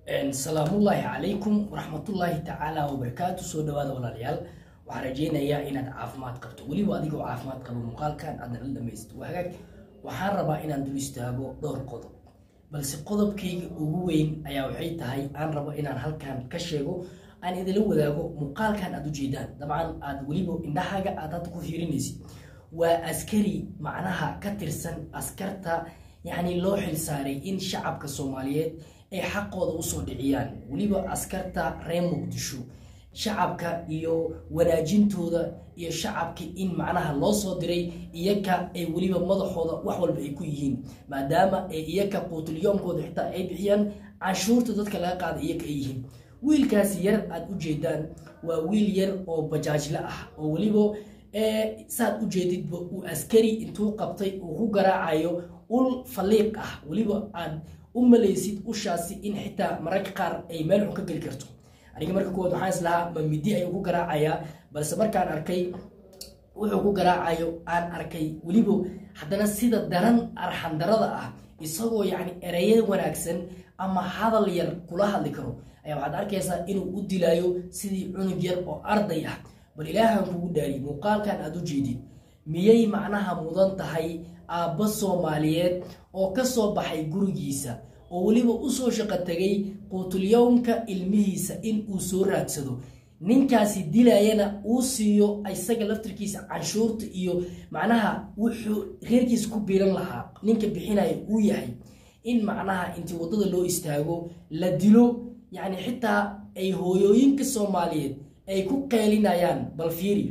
salaamullaahi calaykum waraxmatullaahi tacaala wabarakaatu soo dhawaada walaalayaal waxaan rajeynayaa inaad caafimaad qabto weliba adigoo caafimaad qabo muuqaalkan aadna la dhamaysto waa hagaag waxaan rabaa inaan dul istaago dhowr qodob balse qodobkayga ugu weyn ayaa waxay tahay aan rabo inaan halkan ka sheego aan idinla wadaago muuqaalkan aad ujeedaan dabcan aad weliba indhahaaga aad hadda ku fiirinaysid waa askari macnaha ka tirsan askarta yacni loo xilsaaray in shacabka soomaaliyeed ay xaqooda usoo dhiciyaan weliba askarta reer muqdisho shacabka iyo wanaajintooda iyo shacabka in macnaha loo soo diray iyaka ay weliba madaxooda wax walba ay ku yihiin maadaama ay iyaka quutulyoomkooda xitaa ay bixiyaan canshuurta dadka laga qaada iyaka ay yihiin wiilkaasi yar aad u jeedaan waa wiil yar oo bajaajle ah oo weliba saad u jeedidba uu askari intuu qabtay uu ku garaacayo ul faliiq ah weliba aad u malaysid ushaasi in xitaa mararka qaar ay meel xun ka geli karto aniga marka kuwaad waxaan islahaa ma midi ayuu ku garaacayaa balse markaan arkay wuxuu ku garaacayo aan arkay weliba haddana sida daran arxandarada ah isagoo yacni ereya wanaagsan ama hadal yar kula hadli karo ayaa waxaad arkaysaa inuu u dilaayo sidii cunug yar oo arday ah bal ilaahan kugu dhaari muuqaalkan aad u jeedid miyay macnaha mudan tahay aabba soomaaliyeed oo ka soo baxay gurigiisa oo weliba usoo shaqo tegay quutulyowmka ilmihiisa in uu soo raadsado ninkaasi dilayana uu siiyo isaga laftirkiisa canshuurta iyo macnaha wuxuu reerkiisa ku biilan lahaa ninka bixinaya uu yahay in macnaha intii waddada loo istaago la dilo yacni xitaa ay hooyooyinka soomaaliyeed ay ku qeylinayaan bal fiiri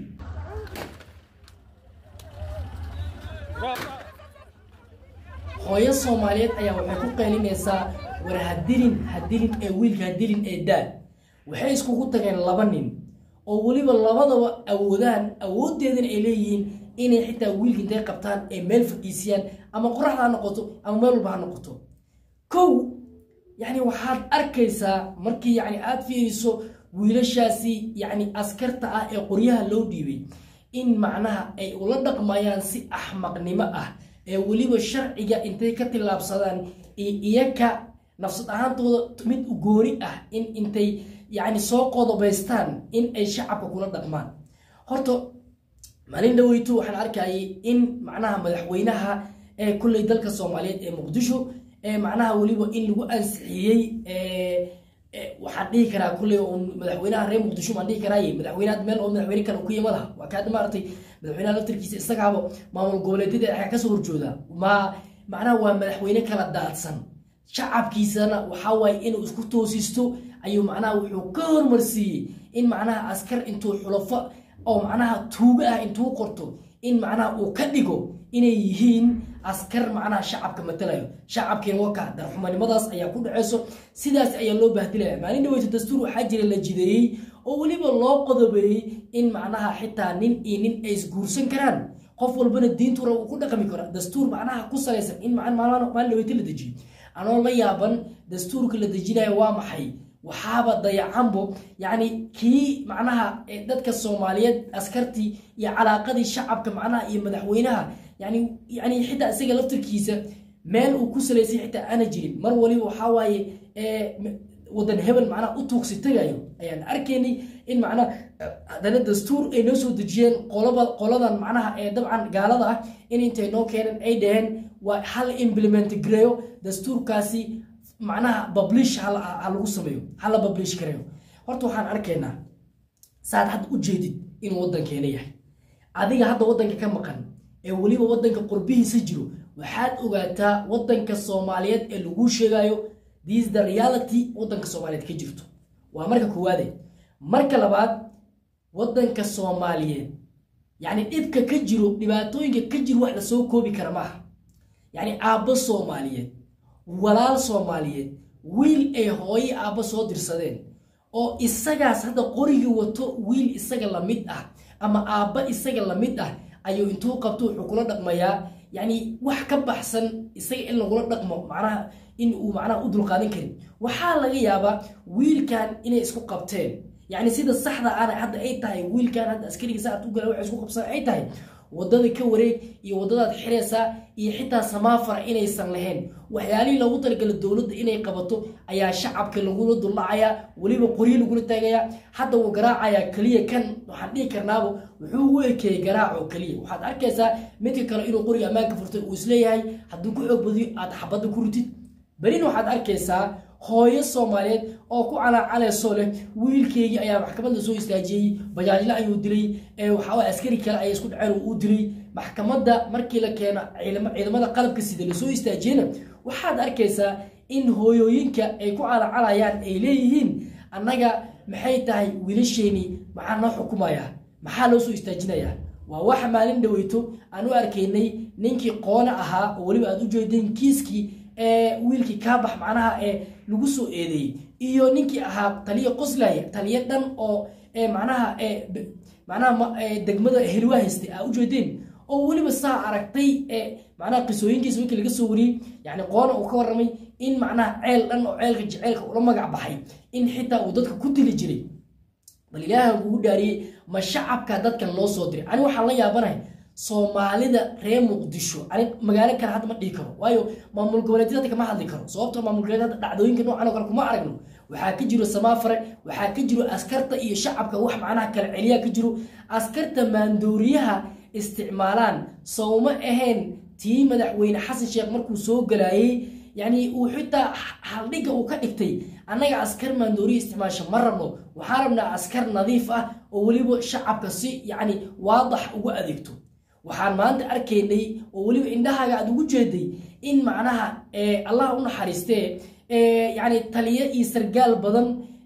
hooyo soomaaliyeed ayaa waxay ku qeylinaysaa war hadilin hadilin ee wiilka hadilin ee daad waxay iskugu tageen laba nin oo weliba labadaba awoodaan awooddeedana ay leeyihiin inay xitaa wiilka intay qabtaan ay meel fadhiisiyaan ama qoraxda ha noqoto ama meel walba ha noqoto kow yacni waxaad arkaysaa markii yacni aada fiiriso wiilashaasi yacni askarta ah ee qoryaha loo dhiibay in macnaha ay ula dhaqmayaan si axmaqnimo ah ee weliba sharciga intay ka tillaabsadaan iyaka nafsad ahaantooda mid u gooni ah in intay yacni soo qodobaystaan in ay shacabka kula dhaqmaan horta maalin dhaweyto waxaan arkayay in macnaha madaxweynaha ee kulley dalka soomaaliyeed ee muqdisho ee macnaha weliba in lagu ansixiyey waxaan dhihi karaa kulley madaxweynaha reer muqdisho baan dhihi karaaye madaxweynaha meel oo madaxweyne kale ku yimadaha waa kaada maaragtay madaxweynaha laftirkiisa isagaaba maamul goboleedyada ayaa kasoo horjooda ma macnaha waa madaxweyne kala daadsan shacabkiisana waxaa waaye inuu isku toosisto ayuu macnaha wuxuu ka hormarsiiyey in macnaha askar intuu xulafo oo macnaha tuugo ah intuu qorto in macnaha uu ka dhigo inay yihiin askar macnaha shacabka matalayo shacabkiina waka darxumanimadaas ayaa ku dhaceyso sidaas ayaa loo bahdilaya maalin dhaweyto dastuur waxaa jira la jideeyey oo weliba loo qodobeeyey in macnaha xitaa nin iyo nin ay isguursan karaan qof walbana diintura uu ku dhaqmi karo dastuur macnaha ku salaysan in maalin dhaweyto la dejiyo anoo la yaaban dastuurka la dejinayo waa maxay waxaaba dayacanbo yacni kii macnaha dadka soomaaliyeed askartii iyo calaaqadii shacabka macnaha iyo madaxweynaha yani yani xitaa isaga laftirkiisa meel uu ku salaysay xitaa aana jirin mar waliba waxaa waaye wadan hebel macnaha u tuugsi tagayo ayaan arkaynay in macnaha haddana dastuur ay noo soo dejiyeen qolaba qoladan macnaha ee dabcan gaalada ah in intay noo keeneen ay dhaheen waa hal implement gareeyo dastuurkaasi macnaha bablish ha lagu sameeyo hala bablish gareeyo horta waxaan arkaynaa saad hadda u jeedid inuu waddankeena yahay adiga hadda waddanka ka maqan ee weliba waddanka qurbihiisa jiro waxaad ogaataa waddanka soomaaliyeed ee laguu sheegayo this the reality waddanka soomaaliyeed ka jirto waa marka koowaade marka labaad waddanka soomaaliyeed yacni dhibka ka jiro dhibaatooyinka ka jiro wax lasoo koobi kara maaha yacni aabbo soomaaliyeed walaal soomaaliyeed wiil ay hooye aabbo soo dirsadeen oo isagaas hadda qorigii wato wiil isaga la mid ah ama aabba isaga la mid ah ayuu intuu qabto wuxuu kula dhaqmayaa yacni wax ka baxsan isaga in lagula dhaqmo macnaha in uu macnaha u dulqaadan karin waxaa laga yaabaa wiilkan inay isku qabteen yacni sida saxda ana hadda ay tahay wiilkan hadda askariga saad u gala waxay isku qabsan ay tahay wadada ka wareeg iyo wadadaad xiraysaa iyo xitaa samaafara inaysan lahayn waxyaalihii loogu talagala dowladda inay qabato ayaa shacabka lagula dullacayaa weliba qoryo lagula taagayaa hadda wuu garaacayaa keliya kan waxaan dhihi karnaaba wuxuu u ekeeyey garaac oo keliya waxaad arkaysaa midka kale inuu qoriga ammaanka furtay uu isleeyahay hadduu ku xoog badiyo aad xabadda ku ritid berina waxaad arkaysaa hooyo soomaaliyeed oo ku calaacalayso leh wiilkeygii ayaa maxkamadda soo istaajiyey bajaajle ayuu dilay waxaa askari kale ayay isku dhaceen uu dilay maxkamadda markii la keeno ciidamada qalabka sida lasoo istaajiyena waxaad arkaysaa in hooyooyinka ay ku calaacalayaan ay leeyihiin annaga maxay tahay wiilasheeni maxaa noo xukumaya maxaa loo soo istaajinayaa waa waxa maalin dhaweyto aan u arkaynay ninkii qoone ahaa oo weliba aad u jeedeen kiiskii wiilkii kaabax macnaha ee lagu soo eedeeyey iyo ninkii ahaa taliyo qoslaya taliyo dhan oo macnaha macnaha degmada helwa haystay aa ujeedeen oo weliba saa aragtay macnaha qisooyinkiisa winkii laga soo wariyey yani qoona uu ka warramay in macnaha ceel dhan oo ceelka jeceelka ula magac baxay in xitaa uu dadka ku dili jiray bal ilaahan kugu dhaariyey ma shacabka dadkan loo soo diray ani waxaan la yaabanahay soomaalida reer muqdisho ani magaalo kale hadda ma dhihi karo waayo maamul goboleedyada hadda kama hadli karo sababtoo maamul goboleed hadda dhacdooyinka noocan oo kale kuma aragno waxaa ka jiro samaafare waxaa ka jiro askarta iyo shacabka wax macnaha kala celiyaa ka jiro askarta maandooriyaha isticmaalaan sowma ahayn tii madaxweyne xasan sheekh markuu soo galaayey yani uu xitaa haldhigga uu ka dhigtay annaga askar maandooriya isticmaasha ma rabno waxaan rabnaa askar nadiif ah oo weliba shacabka si yani waadax ugu adeegto waxaan maanta arkaynay oo weliba indhahaaga aad ugu jeeday in macnaha allah u naxariistee yani taliyo iyo sargaal badan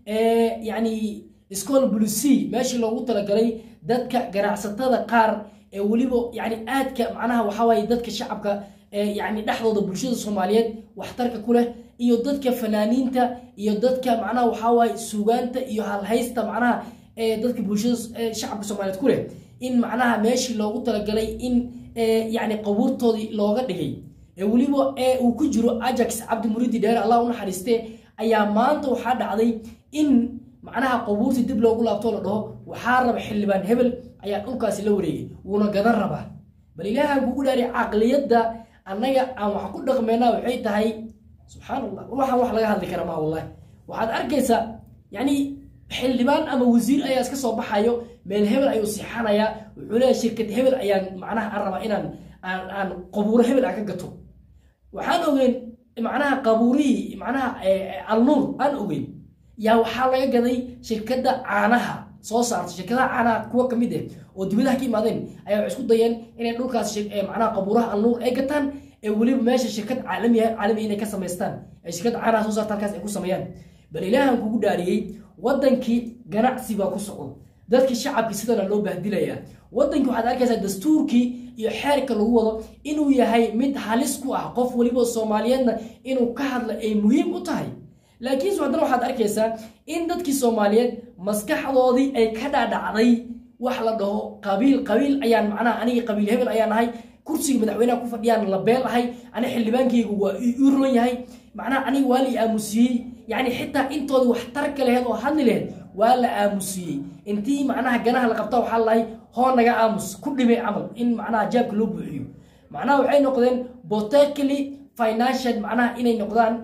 yani school bulucy meeshii loogu talagalay dadka ganacsatada qaar ee weliba yani aadka macnaha waxawaaye dadka shacabka yani dhexdooda bulshada soomaaliyeed waxtarka ku leh iyo dadka fanaaniinta iyo dadka macnaha waxawaaye suugaanta iyo halhaysta macnaha dadka bulshada shacabka soomaaliyeed ku leh in macnaha meeshii loogu talagalay in yani qabuurtoodii looga dhigay weliba uu ku jiro ajax cabdimuridi dheer allah u naxariiste ayaa maanta waxaa dhacday in macnaha qabuurtii dib loogu laabtoo la dhaho waxaa raba xildhibaan hebel ayaa dhulkaasi la wareegay wuuna gadan rabaa bal ilaahan kugu dhaari caqliyadda annaga aan wax ku dhaqmeynaa waxay tahay subxaan allah waxaan wax laga hadli kara maa wallahi waxaad arkaysaa yani xildhibaan ama wasiir ayaa iska soo baxayo meel hebel ayuu siixanayaa wuxuu leeyahay shirkad hebel ayaan macnaha aan rabaa inaan aan aan qabuuro hebel aan ka gato waxaan ogeyn macnaha qabuurihii macnaha alnuur aan ogeyn yaa waxaa laga gaday shirkadda caanaha soo saarta shirkadaha caanaha kuwa kamid ah oo dibadaha ka imaadeen ayaa waxay isku dayeen inay dhulkaas macnaha qabuuraha alnuur ay gataan ee weliba meesha shirkad caalami caalami inay ka samaystaan ee shirkadda caanaha soo saarta halkaas ay ku sameeyaan bal ilaahan kugu dhaariyey wadankii ganacsi baa ku socdo dadkii shacabkii sidana loo bahdilayaa wadankii waxaad arkaysaa dastuurkii iyo xeerka lagu wado inuu yahay mid halis ku ah qof weliba soomaaliyeedna inuu ka hadla ay muhiim u tahay laakiinse haddana waxaad arkaysaa in dadkii soomaaliyeed maskaxdoodii ay ka dhaadhacday wax la dhaho qabiil qabiil ayaan macnaha anigii qabiil hebel ayaan ahay kursiga madaxweynaha ku fadhiyaan la beel ahay ani xildhibaankaygu waa ii roon yahay macnaha aniga waa la aamusiyey yani xitaa intooda waxtarka laheed oo hadli laheed waa la aamusiyey intii macnaha ganaha la qabta waxaa lahay hoo naga aamus ku dhimay camal in macnaha jaabka loo buuxiyo macnaha waxay noqdeen botekally financial macnaha inay noqdaan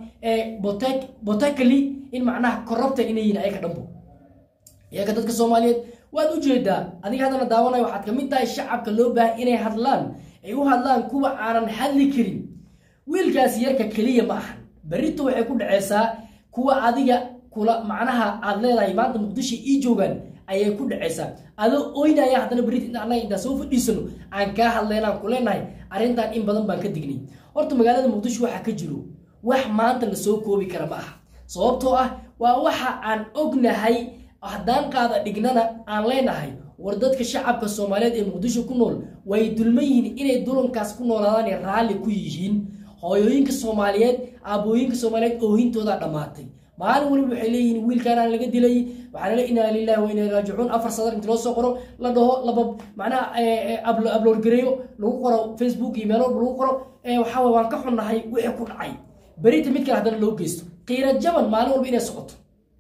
botekally in macnaha corrupta inay yihin ayaga dhanbo iyaga dadka soomaaliyeed waad u jeedaa adiga haddana daawanaya waxaad kamid tahay shacabka loo baahay inay hadlaan ay u hadlaan kuwa aanan hadli karin wiilkaasi yarka keliya ma ahan berrito waxay ku dhaceysaa kuwa adiga kula macnaha aad leedahay maanta muqdisho ii joogaan ayay ku dhaceysaa adoo oynaya haddana berrit inta annaga intaan soo fadhiisano aan kaa hadlaynaan ku leenahay arrintan in badan baan ka dignay horta magaalada muqdisho waxaa ka jiro wax maanta lasoo koobi kara ma aha sababtoo ah waa waxa aan ognahay haddaan qaada dhignana aan leenahay war dadka shacabka soomaaliyeed ee muqdisho ku nool way dulman yihiin inay dulankaas ku noolaadaan raalli ku yihiin hooyooyinka soomaaliyeed aabooyinka soomaaliyeed oohintoodaa dhammaatay maalin waliba waxay leeyihiin wiilkaanaan laga dilay waxaa lale inaa lilahi wa inaa raajicuun afar sadar inta loo soo qoro la dhaho laba macnaha abloor gareeyo lagu qoro facebook iyo meel walba lagu qoro waxaa waan ka xunnahay wixii ku dhacay berita mid kale haddana loo geysto qiira jaban maalin walba inay socoto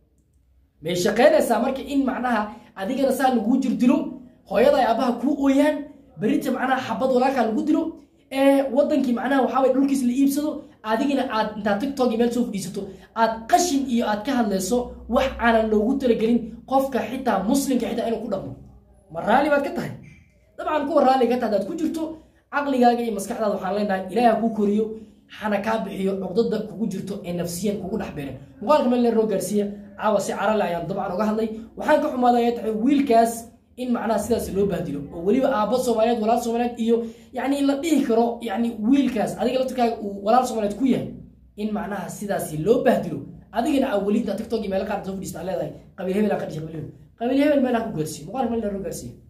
may shaqaynaysaa marka in macnaha adigana saa laguu jirdilo hooyada ay aabbaha kuu ooyaan berita macnaha xabad walaalkaa lagu dilo ee wadankii macnaha waxaaway dhulkiis la iibsado adigina aad intaad tiktok iyo meel soo fadhiisato aad qashin iyo aad ka hadlayso wax aanan loogu talagelin qofka xitaa muslimka xitaa inuu ku dhaqmo ma raalli baad ka tahay dabcan kuwa raalliga ka tahay hadaad ku jirto caqligaaga iyo maskaxdaada waxaan leenahay ilaahi ha kuu koriyo hana kaa bixiyo cuqdada kugu jirto ee nafsiyan kugu dhex beeren muuqaalka meel leer noo gaarsiiya caawa si carale ayaan dabcan uga hadlay waxaan ka xumaaday ay tahay wiilkaas in macnaha sidaas loo bahdilo oo weliba aabba soomaaliyeed walaal soomaaliyeed iyo yacni la dhihi karo yacni wiilkaas adiga laftirkaaga uu walaal soomaaliyeed ku yahay in macnaha sidaasi loo bahdilo adigana aa weli intaa tiktok iyo meelo qaar soo fadhiista leedahay qabiil hebel aan ka dhishay qabiil hebel qabiil hebel meel ha ku gaarsiiyo muuqaalka meel leer noo gaarsiiya